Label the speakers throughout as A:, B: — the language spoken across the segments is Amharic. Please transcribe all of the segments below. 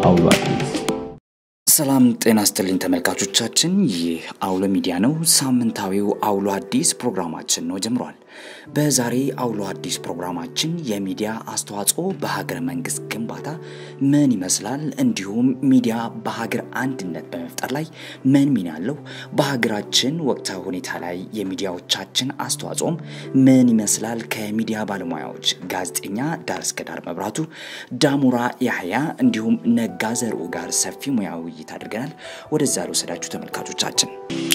A: አውሎ አዲስ
B: ሰላም ጤና ስጥልኝ ተመልካቾቻችን፣ ይህ አውሎ ሚዲያ ነው። ሳምንታዊው አውሎ አዲስ ፕሮግራማችን ነው ጀምሯል። በዛሬ አውሎ አዲስ ፕሮግራማችን የሚዲያ አስተዋጽኦ በሀገረ መንግስት ግንባታ ምን ይመስላል፣ እንዲሁም ሚዲያ በሀገር አንድነት በመፍጠር ላይ ምን ሚና አለው፣ በሀገራችን ወቅታዊ ሁኔታ ላይ የሚዲያዎቻችን አስተዋጽኦም ምን ይመስላል፣ ከሚዲያ ባለሙያዎች ጋዜጠኛ ዳር እስከ ዳር መብራቱ፣ ዳሙራ ያህያ እንዲሁም ነጋ ዘርኡ ጋር ሰፊ ሙያዊ ውይይት አድርገናል። ወደዛ ልወሰዳችሁ ተመልካቾቻችን።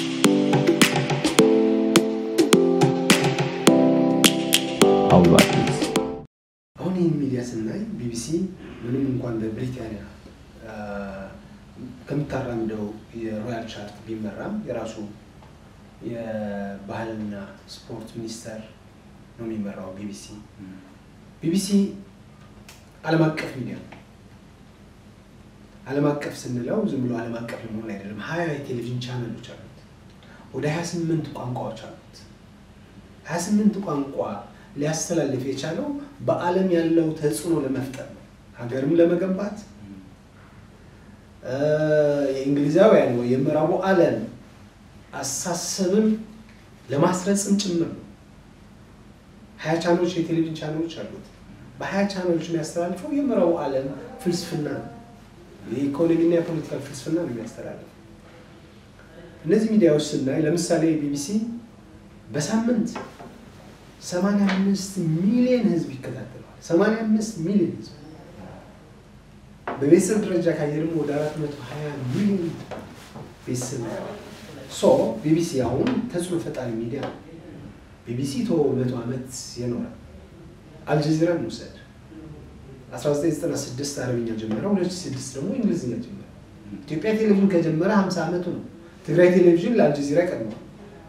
A: አውሎ አዲስ
C: አሁን ይህን ሚዲያ ስናይ ቢቢሲ ምንም እንኳን በብሪታንያ ከምታራምደው የሮያል ቻርት ቢመራም የራሱ የባህልና ስፖርት ሚኒስቴር ነው የሚመራው ቢቢሲ። ቢቢሲ ዓለም አቀፍ ሚዲያ ነው። ዓለም አቀፍ ስንለው ዝም ብሎ ዓለም አቀፍ ለመሆን አይደለም። ሀያ የቴሌቪዥን ቻናሎች አሉት። ወደ ሀያ ስምንት ቋንቋዎች አሉት። ሀያ ስምንት ቋንቋ ሊያስተላልፍ የቻለው በዓለም ያለው ተጽዕኖ ለመፍጠር ነው። ሀገርም ለመገንባት የእንግሊዛውያን ወይ የምዕራቡ ዓለም አሳሰብን ለማስረጽም ጭምር ነው። ሀያ ቻናሎች የቴሌቪዥን ቻናሎች አሉት። በሀያ ቻናሎች የሚያስተላልፈው የምዕራቡ ዓለም ፍልስፍና ነው። የኢኮኖሚና የፖለቲካል ፍልስፍና ነው የሚያስተላልፈው። እነዚህ ሚዲያዎች ስናይ ለምሳሌ ቢቢሲ በሳምንት 85 ሚሊዮን ህዝብ ይከታተለዋል። 85 ሚሊዮን ህዝብ በቤተሰብ ደረጃ ካየ ደግሞ ወደ 420 ሚሊዮን ቤተሰብ ያዋል። ሶ ቢቢሲ አሁን ተጽዕኖ ፈጣሪ ሚዲያ ነው። ቢቢሲ ቶ መቶ ዓመት የኖረ አልጀዚራን እንውሰድ። 1996 አረብኛ ጀመረ፣ 2006 ደግሞ እንግሊዝኛ ጀመረ። ኢትዮጵያ ቴሌቪዥን ከጀመረ 50 ዓመቱ ነው። ትግራይ ቴሌቪዥን ለአልጀዚራ ቀድመዋል።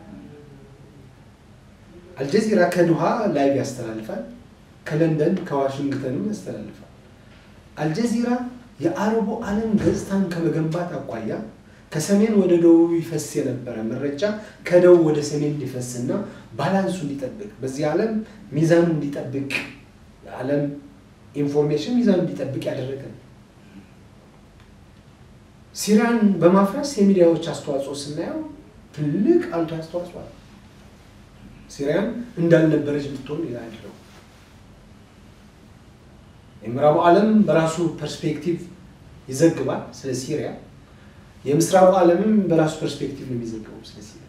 C: አልጀዚራ ከዱሃ ላይቭ ያስተላልፋል። ከለንደን ከዋሽንግተንም ያስተላልፋል። አልጀዚራ የአረቡ ዓለም ገጽታን ከመገንባት አኳያ ከሰሜን ወደ ደቡብ ይፈስ የነበረ መረጃ ከደቡብ ወደ ሰሜን እንዲፈስና ባላንሱ እንዲጠብቅ በዚህ ዓለም ሚዛኑ እንዲጠብቅ የዓለም ኢንፎርሜሽን ሚዛኑ እንዲጠብቅ ያደረገ ነው። ሲሪያን በማፍረስ የሚዲያዎች አስተዋጽኦ ስናየው ትልቅ አሉታዊ አስተዋጽኦ አለ። ሲሪያን እንዳልነበረች ብትሆን ያደረው የምዕራቡ ዓለም በራሱ ፐርስፔክቲቭ ይዘግባል ስለ ሲሪያ። የምስራቁ ዓለምም በራሱ ፐርስፔክቲቭ ነው የሚዘግበው ስለ ሲሪያ።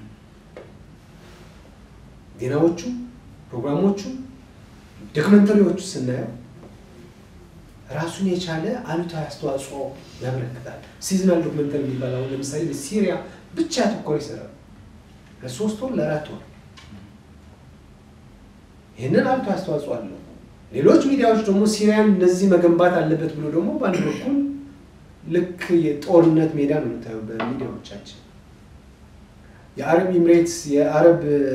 C: ዜናዎቹ፣ ፕሮግራሞቹ፣ ዶክመንተሪዎቹ ስናየው ራሱን የቻለ አሉታዊ አስተዋጽኦ ያበረክታል። ሲዝናል ዶክመንተሪ የሚባል አሁን ለምሳሌ በሲሪያ ብቻ ያተኮረ ይሰራል ለሶስት ወር ለአራት ወር ይህንን አሉታዊ አስተዋጽኦ አለው። ሌሎች ሚዲያዎች ደግሞ ሲሪያን እንደዚህ መገንባት አለበት ብሎ ደግሞ በአንድ በኩል ልክ የጦርነት ሜዳ ነው የምታየው በሚዲያዎቻችን። የአረብ ኤምሬትስ የአረብ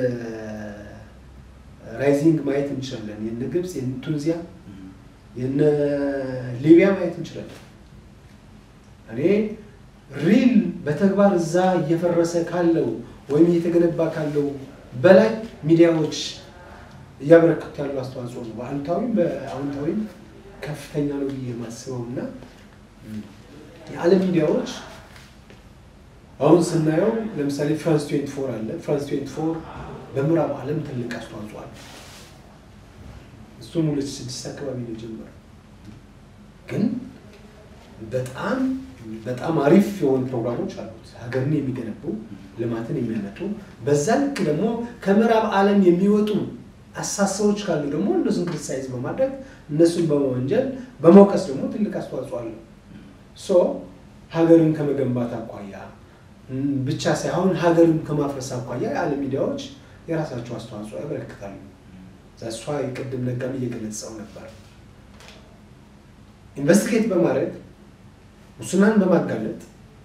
C: ራይዚንግ ማየት እንችላለን። የነ ግብፅ፣ የነ ቱኒዚያ፣ የነ ሊቢያ ማየት እንችላለን። እኔ ሪል በተግባር እዛ እየፈረሰ ካለው ወይም እየተገነባ ካለው በላይ ሚዲያዎች እያበረከቱ ያሉ አስተዋጽኦ ነው። በአሉታዊም በአዎንታዊም ከፍተኛ ነው ብዬ የማስበው እና የዓለም ሚዲያዎች አሁን ስናየው ለምሳሌ ፍራንስ ትዌንቲ ፎር አለ። ፍራንስ ትዌንቲ ፎር በምዕራብ ዓለም ትልቅ አስተዋጽኦ አለ። እሱም ሁለት ስድስት አካባቢ ነው የጀመረው። ግን በጣም በጣም አሪፍ የሆኑ ፕሮግራሞች አሉት፣ ሀገርን የሚገነቡ ልማትን የሚያመጡ በዛ ልክ ደግሞ ከምዕራብ ዓለም የሚወጡ አሳሰቦች ካሉ ደግሞ እነሱን ክሪቲሳይዝ በማድረግ እነሱን በመወንጀል በመውቀስ ደግሞ ትልቅ አስተዋጽኦ አለው። ሶ ሀገርን ከመገንባት አኳያ ብቻ ሳይሆን ሀገርን ከማፍረስ አኳያ የዓለም ሚዲያዎች የራሳቸው አስተዋጽኦ ያበረክታሉ። ዛሷ የቅድም ነጋም እየገለጸው ነበር። ኢንቨስቲጌት በማድረግ ሙስናን በማጋለጥ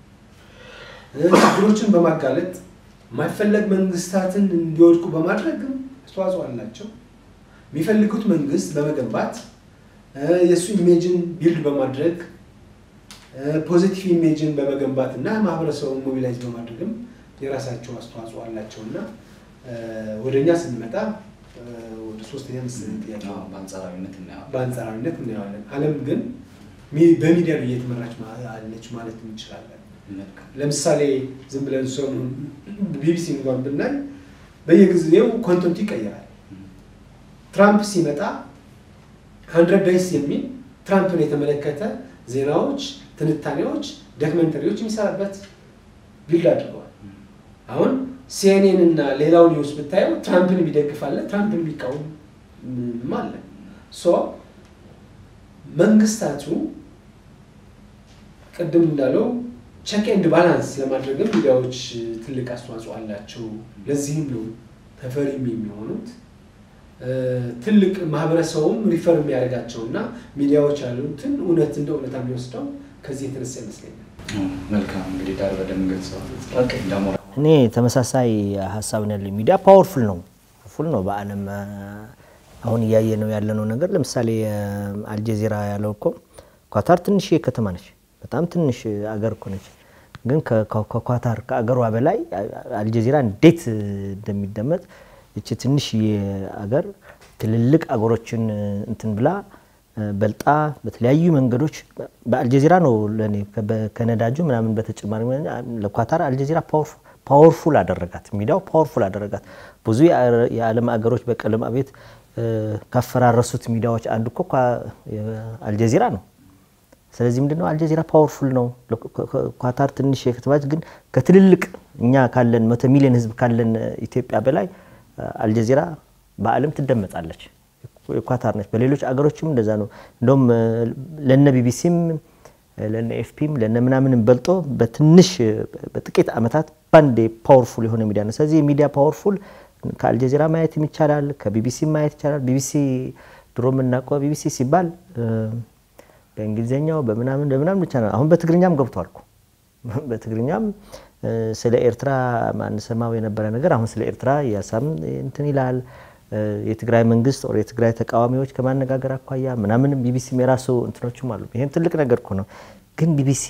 C: ችግሮችን በማጋለጥ የማይፈለግ መንግስታትን እንዲወድቁ በማድረግም አስተዋጽኦ አላቸው። የሚፈልጉት መንግስት በመገንባት የእሱ ኢሜጅን ቢልድ በማድረግ ፖዚቲቭ ኢሜጅን በመገንባት እና ማህበረሰቡን ሞቢላይዝ በማድረግም የራሳቸው አስተዋጽኦ አላቸው እና ወደ እኛ ስንመጣ ወደ ሶስተኛ መሰለኝ ጥያቄ
B: በአንጻራዊነት እናየዋለን።
C: በአንጻራዊነት እናየዋለን። ዓለም ግን ሚ- በሚዲያ ነው እየተመራች ማ- አለች ማለት እንችላለን። ለምሳሌ ዝም ብለን ሰሞኑን ቢቢሲ እንኳን ብናይ በየጊዜው ኮንተንቱ ይቀየራል። ትራምፕ ሲመጣ ሀንድረድ ዴይስ የሚል ትራምፕን የተመለከተ ዜናዎች፣ ትንታኔዎች፣ ዶክመንተሪዎች የሚሰራበት ቢልድ አድርገዋል። አሁን ሲኤንኤን እና ሌላው ኒውስ ብታየው ትራምፕን የሚደግፍ አለ፣ ትራምፕን የሚቃወም ም አለ። ሶ መንግስታቱ ቅድም እንዳለው ቼክ ኤንድ ባላንስ ለማድረግም ሚዲያዎች ትልቅ አስተዋጽኦ አላቸው። ለዚህም ነው ተፈሪም የሚሆኑት እ፣ ትልቅ ማህበረሰቡም ሪፈር የሚያደርጋቸው እና ሚዲያዎች ያሉትን እውነት እንደ እውነታ የሚወስደው ከዚህ የተነሳ ይመስለኛል።
B: መልካም እንግዲህ ዳር በደንብ ገልጸዋል። ደግሞ
D: እኔ ተመሳሳይ ሀሳብ ነው ያለኝ። ሚዲያ ፓወርፉል ነው ፉል ነው በዓለም አ፣ አሁን እያየ ነው ያለነው ነገር ለምሳሌ አልጀዚራ ያለው እኮ ኳታር ትንሽ ከተማ ነች፣ በጣም ትንሽ አገር እኮ ነች። ግን ከ- ከ- ከኳታር ከአገሯ በላይ አልጀዚራ እንዴት እንደሚደመጥ እቺ ትንሽ አገር ትልልቅ አገሮችን እንትን ብላ በልጣ በተለያዩ መንገዶች በአልጀዚራ ነው ለእኔ ከ- ከነዳጁ ምናምን በተጨማሪ ለኳታር አልጀዚራ ፓወርፉል አደረጋት። ሚዲያው ፓወርፉል አደረጋት። ብዙ የአ- የዓለም አገሮች በቀለም አቤት እ፣ ካፈራረሱት ሚዲያዎች አንዱ እኮ ኳ- አልጀዚራ ነው። ስለዚህ ምንድነው አልጀዚራ ፓወርፉል ነው። ለኳ- ኳ- ኳታር ትንሽ የከተማች ግን ከትልልቅ እኛ ካለን መቶ ሚሊዮን ሕዝብ ካለን ኢትዮጵያ በላይ አልጀዚራ በዓለም ትደመጣለች። የኳታር ነች። በሌሎች አገሮችም እንደዛ ነው። እንደውም ለነ ቢቢሲም ለነ ኤፍፒም ለነ ምናምንም በልጦ በትንሽ በጥቂት ዓመታት ባንዴ ፓወርፉል የሆነ ሚዲያ ነው። ስለዚህ የሚዲያ ፓወርፉል ከአልጀዚራ ማየትም ይቻላል፣ ከቢቢሲ ማየት ይቻላል። ቢቢሲ ድሮ የምናውቀው ቢቢሲ ሲባል እ፣ በእንግሊዝኛው በምናምን በምናምን ብቻ ነው። አሁን በትግርኛም ገብቷል እኮ በትግርኛም እ፣ ስለ ኤርትራ ማንሰማው የነበረ ነገር አሁን ስለ ኤርትራ እያሳም እንትን ይላል። እ፣ የትግራይ መንግስት ኦር የትግራይ ተቃዋሚዎች ከማነጋገር አኳያ ምናምንም ቢቢሲም የራሱ እንትኖችም አሉ። ይህም ትልቅ ነገር እኮ ነው። ግን ቢቢሲ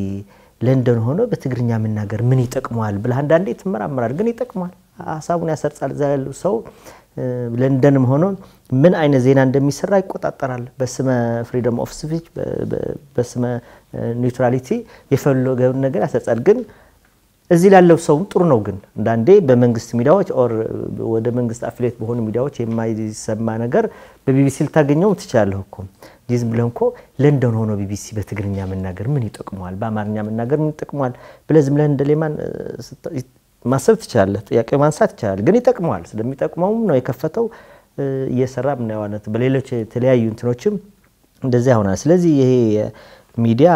D: ለንደን ሆኖ በትግርኛ መናገር ምን ይጠቅመዋል ብለህ አንዳንዴ ትመራመራል። ግን ይጠቅመዋል፣ ሀሳቡን ያሰርጻል። እዛ ያሉ ሰው እ፣ ለንደንም ሆኖ ምን አይነት ዜና እንደሚሰራ ይቆጣጠራል። በስመ ፍሪደም ኦፍ ስፒች በስመ ኒውትራሊቲ የፈለገውን ነገር ያሰርጻል። ግን እዚህ ላለው ሰውም ጥሩ ነው። ግን አንዳንዴ በመንግስት ሚዲያዎች ኦር ወደ መንግስት አፊሌት በሆኑ ሚዲያዎች የማይሰማ ነገር በቢቢሲ ልታገኘው ትችላለህ እኮ እንዲህ ዝም ብለህ እኮ ለንደን ሆኖ ቢቢሲ በትግርኛ መናገር ምን ይጠቅመዋል፣ በአማርኛ መናገር ምን ይጠቅመዋል ብለህ ዝም ብለህ እንደ ሌማን እ፣ ስታ- ማሰብ ትችላለህ። ጥያቄ ማንሳት ይቻላል። ግን ይጠቅመዋል። ስለሚጠቅመውም ነው የከፈተው እ፣ እየሰራ ምናየዋነት በሌሎች የተለያዩ እንትኖችም እንደዚያ ይሆናል። ስለዚህ ይሄ ሚዲያ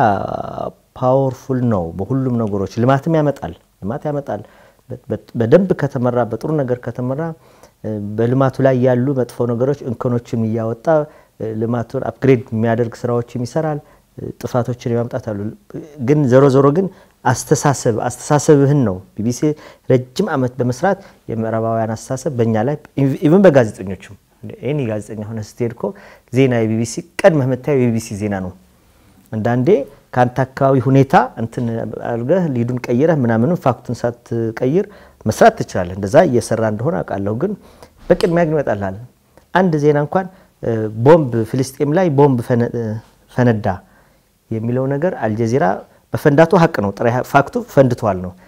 D: ፓወርፉል ነው በሁሉም ነገሮች። ልማትም ያመጣል ልማት ያመጣል። በ- በ- በደንብ ከተመራ በጥሩ ነገር ከተመራ እ፣ በልማቱ ላይ ያሉ መጥፎ ነገሮች እንከኖችን እያወጣ እ፣ ልማቱን አፕግሬድ የሚያደርግ ስራዎችም ይሰራል። እ፣ ጥፋቶችን የማምጣት አሉ። ግን ዞሮ ዞሮ ግን አስተሳሰብ አስተሳሰብህን ነው ቢቢሲ ረጅም ዓመት በመስራት የምዕራባውያን አስተሳሰብ በእኛ ላይ ኢቭን በጋዜጠኞችም ኤኒ ጋዜጠኛ ሆነ ስትሄድ እኮ ዜና የቢቢሲ ቀድመህ የምታየው የቢቢሲ ዜና ነው። አንዳንዴ ከአንተ አካባቢ ሁኔታ እንትን አድርገህ ሊዱን ቀይረህ ምናምንም ፋክቱን ሳትቀይር መስራት ትችላለህ። እንደዛ እየሰራ እንደሆነ አውቃለሁ። ግን በቅድሚያ ግን ይመጣልሃል አንድ ዜና እንኳን እ፣ ቦምብ ፍልስጤም ላይ ቦምብ ፈነ- እ፣ ፈነዳ የሚለው ነገር አልጀዚራ በፈንዳቱ ሀቅ ነው። ጥሬ ፋክቱ ፈንድቷል ነው።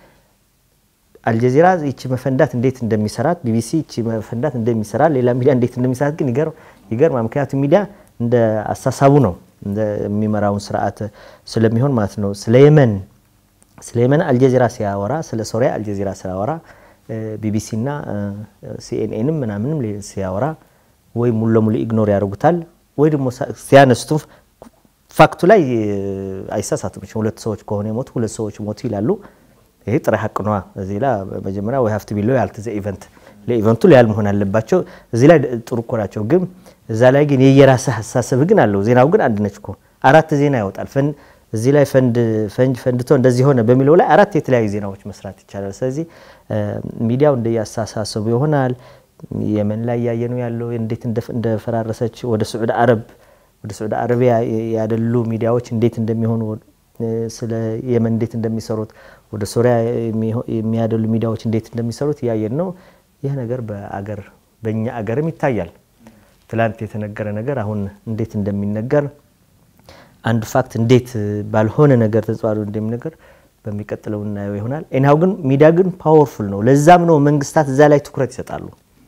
D: አልጀዚራ ይቺ መፈንዳት እንዴት እንደሚሰራት ቢቢሲ ይቺ መፈንዳት እንደሚሰራ ሌላ ሚዲያ እንዴት እንደሚሰራት ግን ይገርም ይገርማል። ምክንያቱም ሚዲያ እንደ አሳሳቡ ነው እንደሚመራውን ስርዓት ስለሚሆን ማለት ነው። ስለ የመን ስለ የመን አልጀዚራ ሲያወራ፣ ስለ ሶሪያ አልጀዚራ ሲያወራ፣ ቢቢሲ እና ሲኤንኤንም ምናምንም ሲያወራ ወይ ሙሉ ለሙሉ ኢግኖር ያደርጉታል ወይ ደግሞ ሲያነስቱ ፋክቱ ላይ አይሳሳቱም። ሁለት ሰዎች ከሆነ የሞቱ ሁለት ሰዎች ሞቱ ይላሉ። ይሄ ጥሬ ሀቅ ነዋ። እዚህ ላይ መጀመሪያ ወይ ሀፍት ቢሎ ያልት ዘ ኢቨንት ለኢቨንቱ ሊያል መሆን አለባቸው። እዚህ ላይ ጥሩ እኮ ናቸው። ግን እዛ ላይ ግን የየራስህ አስተሳሰብ ግን አለው። ዜናው ግን አንድ ነች እኮ አራት ዜና ያወጣል። እዚህ ላይ ፈንድ ፈንጅ ፈንድቶ እንደዚህ ሆነ በሚለው ላይ አራት የተለያዩ ዜናዎች መስራት ይቻላል። ስለዚህ ሚዲያው እንደየአስተሳሰቡ ይሆናል። የመን ላይ ያየነው ያለው እንዴት እንደፈራረሰች ወደ ስዑድ አረብ ወደ ስዑድ አረቢያ ያደሉ ሚዲያዎች እንዴት እንደሚሆኑ ስለ የመን እንዴት እንደሚሰሩት ወደ ሶሪያ የሚያደሉ ሚዲያዎች እንዴት እንደሚሰሩት እያየን ነው። ይህ ነገር በአገር በእኛ አገርም ይታያል። ትላንት የተነገረ ነገር አሁን እንዴት እንደሚነገር አንድ ፋክት እንዴት ባልሆነ ነገር ተጽዋሪ እንደሚነገር በሚቀጥለው እናየው ይሆናል። ኤኒሃው ግን ሚዲያ ግን ፓወርፉል ነው። ለዛም ነው መንግስታት እዛ ላይ ትኩረት ይሰጣሉ።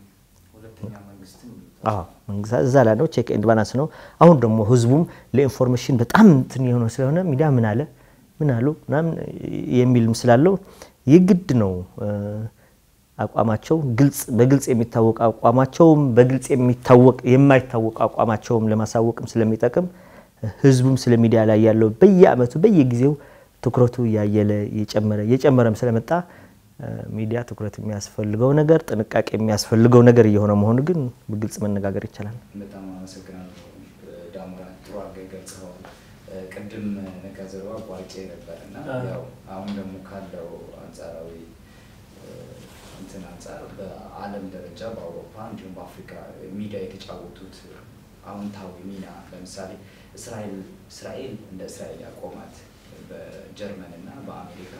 D: መንግስታት እዛ ላይ ነው ቼክ ኤንድ ባላንስ ነው። አሁን ደግሞ ህዝቡም ለኢንፎርሜሽን በጣም እንትን የሆነ ስለሆነ ሚዲያ ምን አለ ምን አሉ ምናምን የሚልም ስላለው የግድ ነው አቋማቸው ግልጽ በግልጽ የሚታወቅ አቋማቸውም በግልጽ የሚታወቅ የማይታወቅ አቋማቸውም ለማሳወቅም ስለሚጠቅም ህዝቡም ስለ ሚዲያ ላይ ያለው በየአመቱ በየጊዜው ትኩረቱ እያየለ እየጨመረ እየጨመረም ስለመጣ ሚዲያ ትኩረት የሚያስፈልገው ነገር ጥንቃቄ የሚያስፈልገው ነገር እየሆነ መሆኑ ግን በግልጽ መነጋገር ይቻላል።
B: በጣም አመሰግናለሁ ዳሞራ፣ ጥሩ አድርገህ ገልጸኸዋል። ቅድም ነጋዘርባ ቧርቄ ነበር እና ያው አሁን ደግሞ ካለው አንጻራዊ እንትን አንጻር በዓለም ደረጃ በአውሮፓ እንዲሁም በአፍሪካ ሚዲያ የተጫወቱት አዎንታዊ ሚና ለምሳሌ እስራኤል እስራኤል እንደ እስራኤል ያቆማት በጀርመን እና በአሜሪካ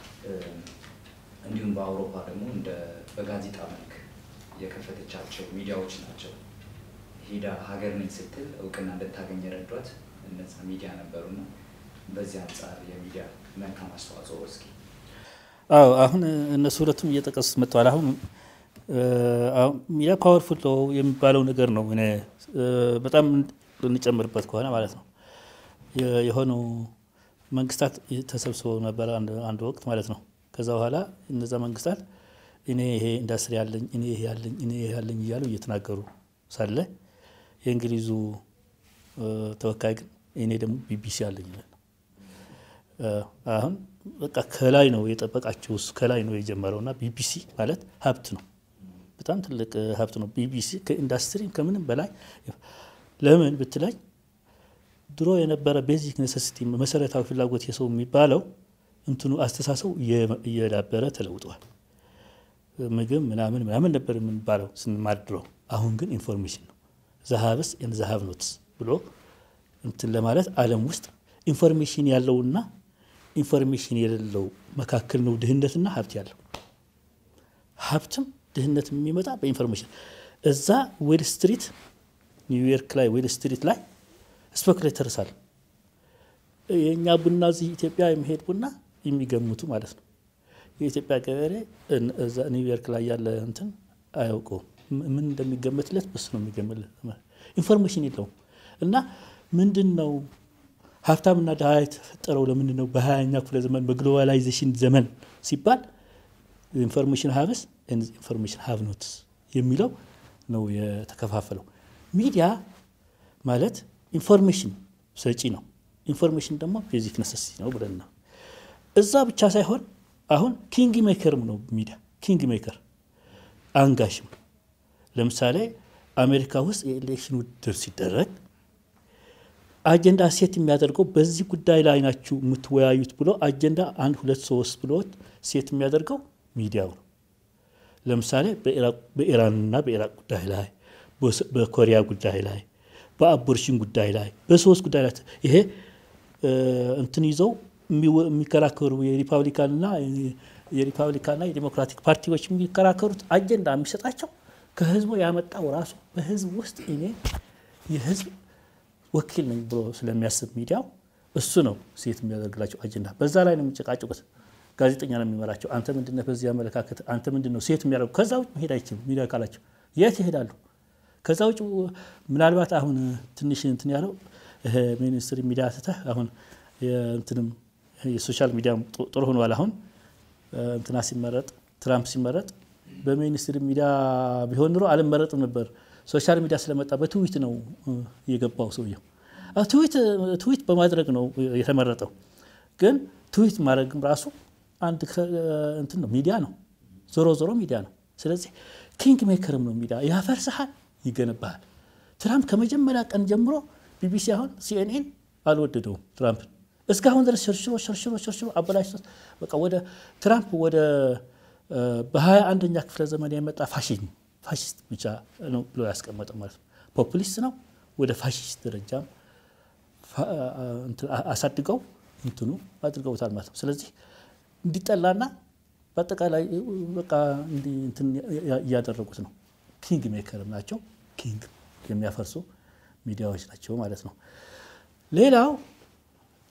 B: እንዲሁም በአውሮፓ ደግሞ እንደ በጋዜጣ መልክ የከፈተቻቸው ሚዲያዎች ናቸው። ሄዳ ሀገር ነኝ ስትል እውቅና እንድታገኝ የረዷት እነዛ ሚዲያ ነበሩና በዚህ አንጻር የሚዲያ መልካም አስተዋጽኦ እስኪ
E: አዎ አሁን እነሱ ሁለቱም እየጠቀሱት መጥተዋል። አሁን ሚዲያ ፓወርፉል ነው የሚባለው ነገር ነው። እኔ በጣም ልንጨምርበት ከሆነ ማለት ነው የሆኑ መንግስታት ተሰብስበው ነበረ አንድ ወቅት ማለት ነው። ከዛ በኋላ እነዛ መንግስታት እኔ ይሄ ኢንዱስትሪ ያለኝ እኔ ይሄ ያለኝ እኔ ይሄ ያለኝ እያሉ እየተናገሩ ሳለ የእንግሊዙ ተወካይ ግን እኔ ደግሞ ቢቢሲ አለኝ ይላል። አሁን በቃ ከላይ ነው የጠበቃቸው እሱ ከላይ ነው የጀመረው እና ቢቢሲ ማለት ሀብት ነው፣ በጣም ትልቅ ሀብት ነው። ቢቢሲ ከኢንዱስትሪ ከምንም በላይ ለምን ብትለኝ ድሮ የነበረ ቤዚክ ኔሰሲቲ መሰረታዊ ፍላጎት የሰው የሚባለው እንትኑ አስተሳሰቡ እየዳበረ ተለውጧል። ምግብ ምናምን ምናምን ነበር የምንባለው ስንማር ድሮ። አሁን ግን ኢንፎርሜሽን ነው ዘሀብስ ዘሀብ ኖትስ ብሎ እንትን ለማለት ዓለም ውስጥ ኢንፎርሜሽን ያለውና ኢንፎርሜሽን የሌለው መካከል ነው ድህነትና ሀብት ያለው። ሀብትም ድህነት የሚመጣ በኢንፎርሜሽን እዛ ዌል ስትሪት ኒውዮርክ ላይ ዌል ስትሪት ላይ ስፔኩሌተርስ አለ። የእኛ ቡና እዚህ ኢትዮጵያ የሚሄድ ቡና የሚገምቱ ማለት ነው። የኢትዮጵያ ገበሬ እዛ ኒውዮርክ ላይ ያለ እንትን አያውቀውም። ምን እንደሚገመትለት በሱ ነው የሚገምትለት። ኢንፎርሜሽን የለውም እና ምንድን ነው ሀብታምና ድሃ የተፈጠረው ለምንድን ነው? በሀያኛ ክፍለ ዘመን በግሎባላይዜሽን ዘመን ሲባል ኢንፎርሜሽን ሀብስ ኢንፎርሜሽን ሀብ ኖትስ የሚለው ነው የተከፋፈለው። ሚዲያ ማለት ኢንፎርሜሽን ሰጪ ነው። ኢንፎርሜሽን ደግሞ ቤዚክ ነሰሲቲ ነው ብለን ነው። እዛ ብቻ ሳይሆን አሁን ኪንግ ሜከርም ነው ሚዲያ ኪንግ ሜከር አንጋሽም። ለምሳሌ አሜሪካ ውስጥ የኤሌክሽን ውድድር ሲደረግ አጀንዳ ሴት የሚያደርገው በዚህ ጉዳይ ላይ ናችሁ የምትወያዩት ብሎ አጀንዳ አንድ ሁለት ሶስት ብሎ ሴት የሚያደርገው ሚዲያው ነው። ለምሳሌ በኢራንና በኢራቅ ጉዳይ ላይ፣ በኮሪያ ጉዳይ ላይ፣ በአቦርሽን ጉዳይ ላይ፣ በሶስት ጉዳይ ላይ ይሄ እንትን ይዘው የሚከራከሩ የሪፓብሊካንና የሪፓብሊካንና የዲሞክራቲክ ፓርቲዎች የሚከራከሩት አጀንዳ የሚሰጣቸው ከህዝቡ ያመጣው ራሱ በህዝብ ውስጥ እኔ የህዝብ ወኪል ነኝ ብሎ ስለሚያስብ ሚዲያው እሱ ነው ሴት የሚያደርግላቸው አጀንዳ። በዛ ላይ ነው የሚጨቃጭቁት። ጋዜጠኛ ነው የሚመራቸው። አንተ ምንድነህ በዚህ አመለካከት አንተ ምንድን ነው ሴት የሚያደርጉ? ከዛ ውጭ መሄድ አይችልም። ሚዲያ ካላቸው የት ይሄዳሉ? ከዛ ውጭ ምናልባት አሁን ትንሽ እንትን ያለው ሚኒስትሪ ሚዲያ ስተህ አሁን እንትንም የሶሻል ሚዲያ ጥሩ ሆኗል። አሁን እንትና ሲመረጥ ትራምፕ ሲመረጥ በሚኒስትሪ ሚዲያ ቢሆን ኑሮ አልመረጥም ነበር። ሶሻል ሚዲያ ስለመጣ በትዊት ነው የገባው ሰውየው። ትዊት በማድረግ ነው የተመረጠው። ግን ትዊት ማድረግም ራሱ አንድ እንትን ነው ሚዲያ ነው። ዞሮ ዞሮ ሚዲያ ነው። ስለዚህ ኪንግ ሜከርም ነው ሚዲያ። ያፈርስሃል፣ ይገነባሃል። ትራምፕ ከመጀመሪያ ቀን ጀምሮ ቢቢሲ አሁን ሲኤንኤን አልወደደውም ትራምፕን እስካሁን ድረስ ሸርሽሮ ሸርሽሮ ሸርሽሮ አበላሽቶት በቃ ወደ ትራምፕ ወደ በሀያ አንደኛ ክፍለ ዘመን የመጣ ፋሽን ፋሽስት ብቻ ነው ብሎ ያስቀመጠው ማለት ነው። ፖፑሊስት ነው። ወደ ፋሽስት ደረጃም አሳድገው እንትኑ አድርገውታል ማለት ነው። ስለዚህ እንዲጠላና በአጠቃላይ በቃ እንትን እያደረጉት ነው። ኪንግ ሜከርም ናቸው። ኪንግ የሚያፈርሱ ሚዲያዎች ናቸው ማለት ነው። ሌላው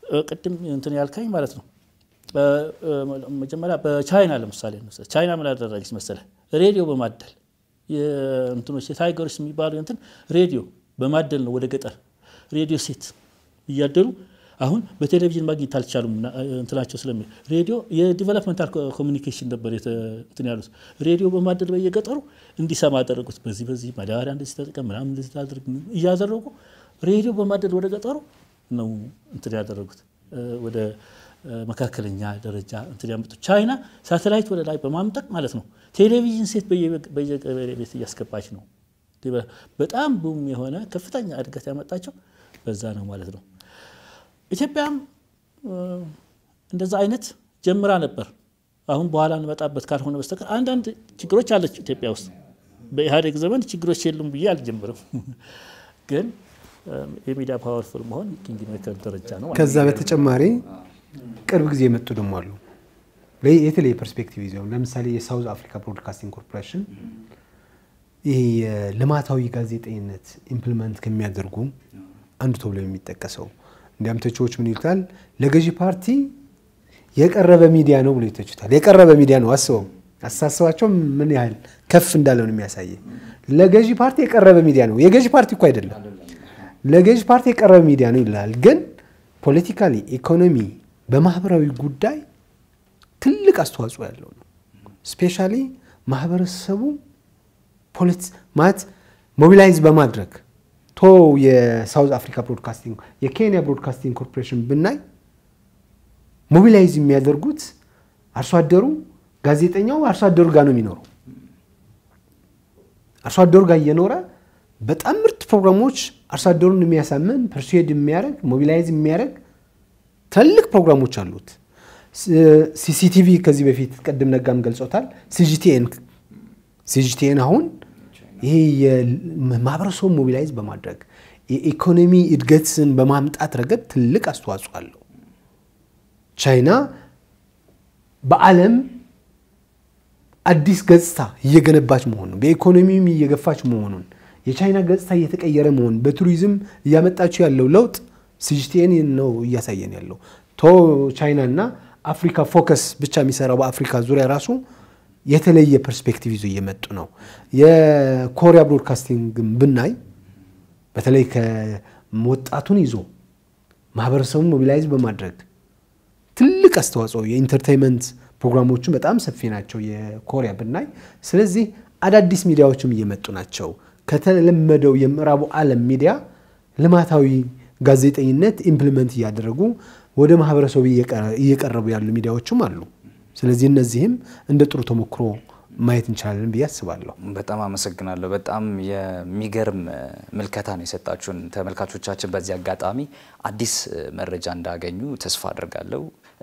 E: ቅድም እንትን ያልከኝ ማለት ነው። መጀመሪያ በቻይና ለምሳሌ ቻይና ምን አደረገች መሰለህ? ሬዲዮ በማደል የእንትኖች የታይገሮች የሚባሉ እንትን ሬዲዮ በማደል ነው ወደ ገጠር ሬዲዮ ሴት እያደሉ አሁን በቴሌቪዥን ማግኘት አልቻሉም። እንትናቸው ስለሚ ሬዲዮ የዲቨሎፕመንታል ኮሚኒኬሽን ነበር እንትን ያሉት ሬዲዮ በማደል በየገጠሩ እንዲሰማ አደረጉት። በዚህ በዚህ ማዳበሪያ እንደዚህ ተጠቀም ምናምን እንደዚህ ታድርግ እያደረጉ ሬዲዮ በማደል ወደ ገጠሩ ነው እንትን ያደረጉት ወደ መካከለኛ ደረጃ እንትን ያመጡ። ቻይና ሳተላይት ወደ ላይ በማምጠቅ ማለት ነው ቴሌቪዥን ሴት በየገበሬ ቤት እያስገባች ነው። በጣም ቡም የሆነ ከፍተኛ እድገት ያመጣቸው በዛ ነው ማለት ነው። ኢትዮጵያም እንደዛ አይነት ጀምራ ነበር። አሁን በኋላ እንመጣበት ካልሆነ በስተቀር አንዳንድ ችግሮች አለች ኢትዮጵያ ውስጥ። በኢህአዴግ ዘመን ችግሮች የሉም ብዬ አልጀምርም፣ ግን የሚዲያ ፓወርፉል መሆን ኪንግ ሜከር ደረጃ ነው።
C: ከዛ በተጨማሪ ቅርብ ጊዜ የመጡ ደግሞ አሉ የተለየ ፐርስፔክቲቭ ይዘው ለምሳሌ የሳውዝ አፍሪካ ብሮድካስቲንግ ኮርፖሬሽን ይህ የልማታዊ ጋዜጠኝነት ኢምፕሊመንት ከሚያደርጉ አንዱ ተብሎ የሚጠቀሰው እንዲያም ተቺዎች ምን ይሉታል? ለገዢ ፓርቲ የቀረበ ሚዲያ ነው ብሎ ይተቹታል። የቀረበ ሚዲያ ነው። አስበው አስተሳሰባቸው ምን ያህል ከፍ እንዳለ ነው የሚያሳየ። ለገዢ ፓርቲ የቀረበ ሚዲያ ነው። የገዢ ፓርቲ እኮ አይደለም፣ ለገዢ ፓርቲ የቀረበ ሚዲያ ነው ይላል። ግን ፖለቲካሊ፣ ኢኮኖሚ፣ በማህበራዊ ጉዳይ ትልቅ አስተዋጽኦ ያለው ነው። ስፔሻሊ ማህበረሰቡ ማለት ሞቢላይዝ በማድረግ ቶ የሳውዝ አፍሪካ ብሮድካስቲንግ የኬንያ ብሮድካስቲንግ ኮርፖሬሽን ብናይ ሞቢላይዝ የሚያደርጉት አርሶ አደሩ ጋዜጠኛው አርሶ አደሩ ጋር ነው የሚኖረው። አርሶ አደሩ ጋር እየኖረ በጣም ምርጥ ፕሮግራሞች አርሶ አደሩን የሚያሳምን ፐርሱዌድ የሚያደርግ ሞቢላይዝ የሚያደርግ ትልቅ ፕሮግራሞች አሉት። ሲሲቲቪ ከዚህ በፊት ቅድም ነጋም ገልጾታል። ሲጂቲኤን ሲጂቲኤን አሁን ይሄ የማህበረሰቡ ሞቢላይዝ በማድረግ የኢኮኖሚ እድገትን በማምጣት ረገድ ትልቅ አስተዋጽኦ አለው። ቻይና በዓለም አዲስ ገጽታ እየገነባች መሆኑን በኢኮኖሚም እየገፋች መሆኑን የቻይና ገጽታ እየተቀየረ መሆኑን በቱሪዝም እያመጣችው ያለው ለውጥ ሲጂቲኤን ነው እያሳየን ያለው። ቶ ቻይና እና አፍሪካ ፎከስ ብቻ የሚሰራው በአፍሪካ ዙሪያ ራሱ የተለየ ፐርስፔክቲቭ ይዞ እየመጡ ነው። የኮሪያ ብሮድካስቲንግ ብናይ በተለይ ከወጣቱን ይዞ ማህበረሰቡን ሞቢላይዝ በማድረግ ትልቅ አስተዋጽኦ የኢንተርቴንመንት ፕሮግራሞቹን በጣም ሰፊ ናቸው የኮሪያ ብናይ። ስለዚህ አዳዲስ ሚዲያዎችም እየመጡ ናቸው። ከተለመደው የምዕራቡ ዓለም ሚዲያ ልማታዊ ጋዜጠኝነት ኢምፕሊመንት እያደረጉ ወደ ማህበረሰቡ እየቀረቡ ያሉ ሚዲያዎችም አሉ። ስለዚህ እነዚህም እንደ ጥሩ ተሞክሮ ማየት እንችላለን ብዬ አስባለሁ።
B: በጣም አመሰግናለሁ። በጣም የሚገርም ምልከታ ነው የሰጣችሁን ተመልካቾቻችን። በዚህ አጋጣሚ አዲስ መረጃ እንዳገኙ ተስፋ አድርጋለሁ።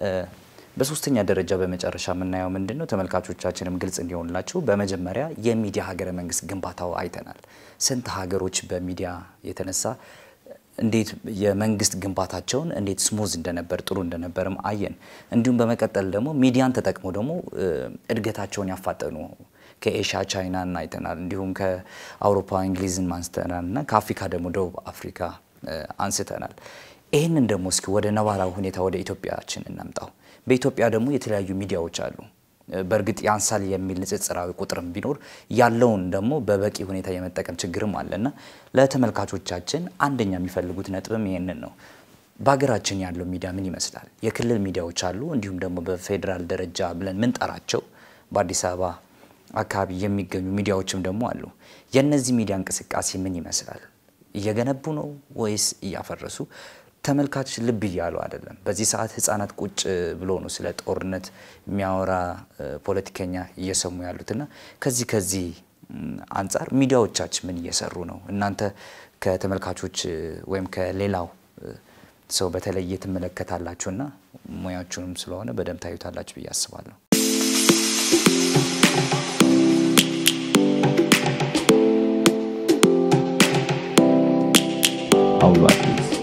B: በሶስተኛ ደረጃ በመጨረሻ የምናየው ምንድን ነው? ተመልካቾቻችንም ግልጽ እንዲሆንላቸው በመጀመሪያ የሚዲያ ሀገረ መንግስት ግንባታው አይተናል። ስንት ሀገሮች በሚዲያ የተነሳ እንዴት የመንግስት ግንባታቸውን እንዴት ስሙዝ እንደነበር ጥሩ እንደነበርም አየን። እንዲሁም በመቀጠል ደግሞ ሚዲያን ተጠቅሞ ደግሞ እድገታቸውን ያፋጠኑ ከኤሽያ ቻይናን አይተናል። እንዲሁም ከአውሮፓ እንግሊዝን አንስተናል እና ከአፍሪካ ደግሞ ደቡብ አፍሪካ አንስተናል። ይህንን ደግሞ እስኪ ወደ ነባራዊ ሁኔታ ወደ ኢትዮጵያችን እናምጣው። በኢትዮጵያ ደግሞ የተለያዩ ሚዲያዎች አሉ። በእርግጥ ያንሳል የሚል ንጽጽራዊ ቁጥርም ቢኖር ያለውን ደግሞ በበቂ ሁኔታ የመጠቀም ችግርም አለና ለተመልካቾቻችን አንደኛ የሚፈልጉት ነጥብም ይሄንን ነው። በሀገራችን ያለው ሚዲያ ምን ይመስላል? የክልል ሚዲያዎች አሉ፣ እንዲሁም ደግሞ በፌዴራል ደረጃ ብለን ምንጠራቸው በአዲስ አበባ አካባቢ የሚገኙ ሚዲያዎችም ደግሞ አሉ። የእነዚህ ሚዲያ እንቅስቃሴ ምን ይመስላል? እየገነቡ ነው ወይስ እያፈረሱ? ተመልካች ልብ እያሉ አይደለም። በዚህ ሰዓት ህጻናት ቁጭ ብሎ ነው ስለ ጦርነት የሚያወራ ፖለቲከኛ እየሰሙ ያሉትና ከዚህ ከዚህ አንጻር ሚዲያዎቻችን ምን እየሰሩ ነው? እናንተ ከተመልካቾች ወይም ከሌላው ሰው በተለየ ትመለከታላችሁና ሙያችሁንም ስለሆነ በደንብ ታዩታላችሁ ብዬ አስባለሁ።
A: አውሎ አዲስ